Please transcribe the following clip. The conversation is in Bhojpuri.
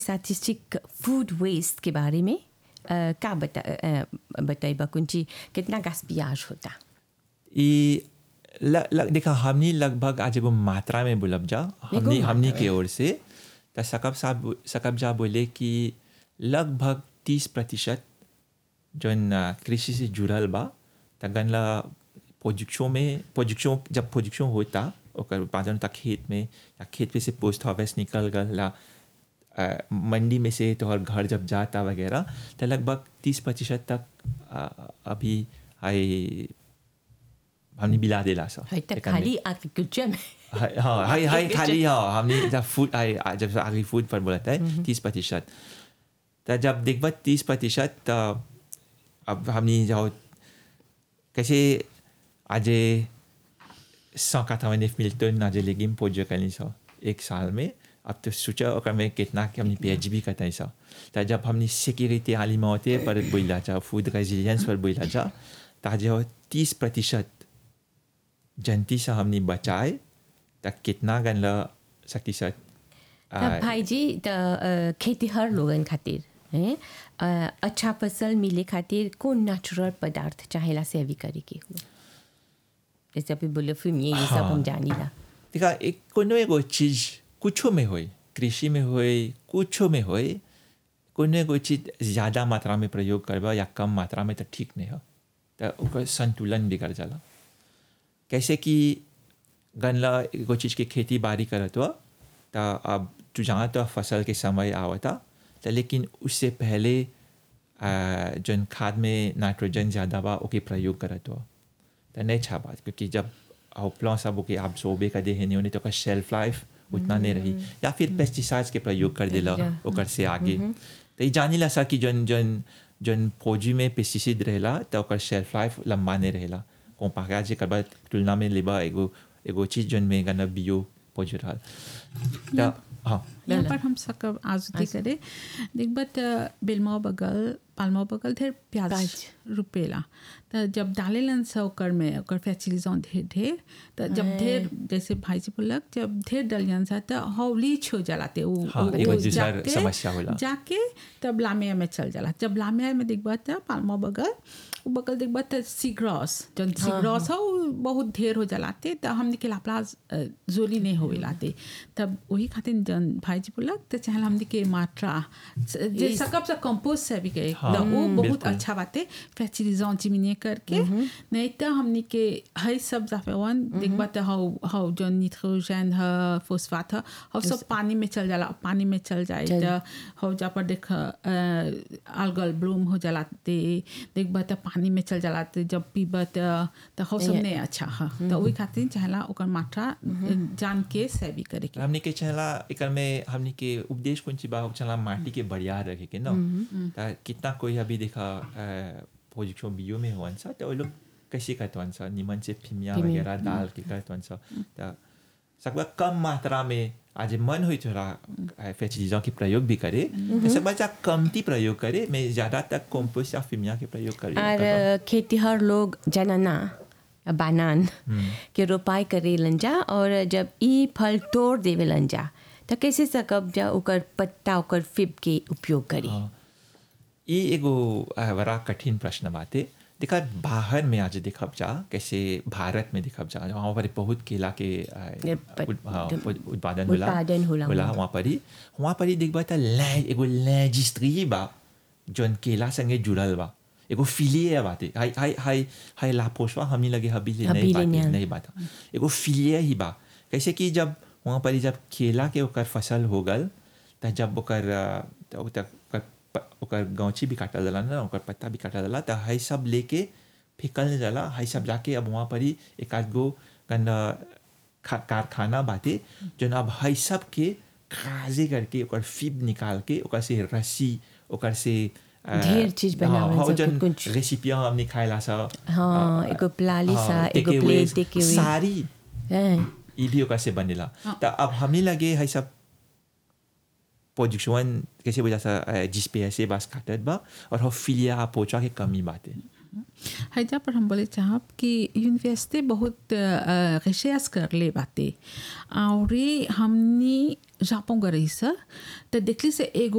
स्टैटिस्टिक फूड वेस्ट के बारे में अ, का बता अ, बताइबा कुंची कितना गास्पियाज होता ये ल, ल, देखा हमने लगभग आज एगो मात्रा में बोलब जा हमने मात्रा हमने के ओर से तो सकब साहब सकब जा बोले कि लगभग तीस प्रतिशत जौन अ, कृषि से जुड़ल बा त गनला प्रोजेक्शन में प्रोजेक्शन जब प्रोजेक्शन होता ओकर उत्पादन होता खेत में या खेत में से पोस्ट हार्वेस्ट निकल गला अ, मंडी में से तोहर घर जब जाता वगैरह तो लगभग तीस प्रतिशत तक अ, अभी आई हमने बिला दिला सा है तो एकन में। खाली एग्रीकल्चर में हाय हाँ हाय हाय खाली हाँ हमने जब फूड आई जब आगे फूड पर बोला था तीस प्रतिशत तो जब देखबा तीस प्रतिशत तो अब हमने जाओ कैसे आज सौ काठावन मिल टन आज लेगिम पोजो करनी सौ एक साल में अब तो सोचा ओकर में कितना कि हमने पी भी करता है सौ तो जब हमने सिक्योरिटी आलिमते पर बोला जा फूड रेजिलियंस पर बोला जा तो आज तीस प्रतिशत जनती से हमने बचाए तक कितना गनला सकती सत तब भाई जी त अ, खेतीहर लोगन खातिर हैं अ, अच्छा फसल मिले खातिर कौन नेचुरल पदार्थ चाहेला सेवी करे के हो जैसे अभी बोले फिल्म ये ये सब हाँ। हम जानीला देखा एक कोनो एगो चीज कुछो में होई कृषि में होई कुछो में होई कोनो एगो चीज ज़्यादा मात्रा में प्रयोग करबा या कम मात्रा में तो ठीक नहीं हो तो ओकर संतुलन बिगड़ जाला कैसे कि गनला एगो चीज के खेती बाड़ी करत हुआ तो अब तू जहाँ तो फसल के समय आवता तो लेकिन उससे पहले आ, जौन खाद में नाइट्रोजन ज़्यादा बा ओके प्रयोग करत हुआ तो नहीं छा बात क्योंकि जब प्लां सब ओके आप सोबे का दे नहीं होने तो ओकर शेल्फ लाइफ उतना नहीं रही या फिर पेस्टिसाइड्स के प्रयोग कर दिला या, ओकर से आगे तो ये जानी ला सा कि जौन जौन जौन फौजी में पेस्टिसाइड रहेला तो ओकर शेल्फ लाइफ लंबा नहीं रहेला कंपेयर जे करबा तुलना में लेबा एगो एगो चीज जौन में गना बियो पहुंच रहा तो हाँ यहाँ पर हम सकब आजुती करे दिग्बत बिलमो बगल पालमो बगल ढेर प्याज प्याज। रुपेला तो जब डालेलन से ओकर में ओकर फैचिलिजों ढेर ढेर तो जब ढेर जैसे भाई जी बोलक जब ढेर डलियन सा तो हौली छो जलाते उ हाँ, उ- एगो उ दूसर जाके- समस्या होला। जाके तब लामिया में चल जाला जब लामिया में दिखबा त पालमो बगल उ बगल दिखबा त सीग्रॉस जन सीग्रॉस हो उ बहुत ढेर हो जलाते त हमने के लापला जोली नहीं होवे लाते तब वही खातिर जन भाई जी बोलक त चाहे हमने के मात्रा जे इस- सकब से कंपोस्ट से भी गए हाँ, त वो बहुत बिल्कुल। अच्छा बाते फैचिलिजों चिमिने करके नहीं त हमने के हई सब जाफेवन दिखबा त हाउ हाउ जन निट्रोजन ह फोस्फाट ह हाउ सब पानी में चल जाला पानी में चल जाए चल। त हो जा पर देख अलगल ब्लूम हो जलाते देखबा त पानी में चल जलाते जब पीबा त त हो सब ये- नहीं अच्छा है तो वही खातिर चाहला ओकर मात्रा जान के सेवी करे के हमने के चला एकर में हमने के उपदेश कौन सी बा चला माटी के बढ़िया रखे के ना ता कितना कोई अभी देखा पोजिशन बियो में हुआ सा तो वो लोग कैसे करते सा निमन से फिमिया फिमिया, वगैरह डाल के करते सा ता सकबा कम मात्रा में आज मन हुई थोड़ा फैसिलिटीजों के प्रयोग भी करे तो सब बच्चा कमती प्रयोग करे मैं ज़्यादा तक कंपोस्ट या फिमिया के प्रयोग करे और अ, खेतीहर लोग जनना बानान के रोपाई करे लंजा और जब ई फल तोड़ देवे लंजा तो कैसे सकब जा ओकर पत्ता ओकर फिब के उपयोग करी हाँ। ये एगो अ, बड़ा कठिन प्रश्न बाते देखा बाहर में आज देखब जा कैसे भारत में देखब जा वहाँ पर बहुत केला के अ, ये पत- उत- हाँ, उत- उत्पादन होला उत्पादन होला होला वहाँ। वहाँ पर ही वहाँ पर ही देखबा त लै एगो लैजिस्ट्री बा जौन केला संगे जुड़ल बा एगो फिलिए बाते हाय हाय हाय हाय लापोशवा हमनी लगे हबी ले नहीं हबी ले बाते नहीं। नहीं बात एगो फिलिए ही बा कैसे कि जब वहाँ पर ही जब केला के ओकर फसल हो गल त जब ओकर अ, त ओकर ओकर प- ओकर गौची भी काटल जाला ना ओकर पत्ता भी काटल जाला त हाई सब लेके फेंकल नहीं जाला हाई सब जाके अब वहाँ पर ही एक आध गो गन खा- कारखाना बाटे जौन अब हाई सब के खाजे करके ओकर फिब निकाल के ओकर से रस्सी ओकर से अ, ढेर चीज बनावल हाँ, सब जौन कुछ। रेसिपियाँ हमने खाएला सा हाँ, एगो प्लाली सा, एगो प्लेट टेक अवे। सारी हैं। ई भी ओकर से बनेला त अब हमने लगे है सब पोजिशन कैसे वजह से जिस पे ऐसे बास काटत बा और हो फिलिया पोचा के कमी बाते हैजा पर हम बोले चाहब कि यूनिवर्सिटी बहुत रिसर्च कर ले बाते और हमनी जापों गई सर तो देखली से एगो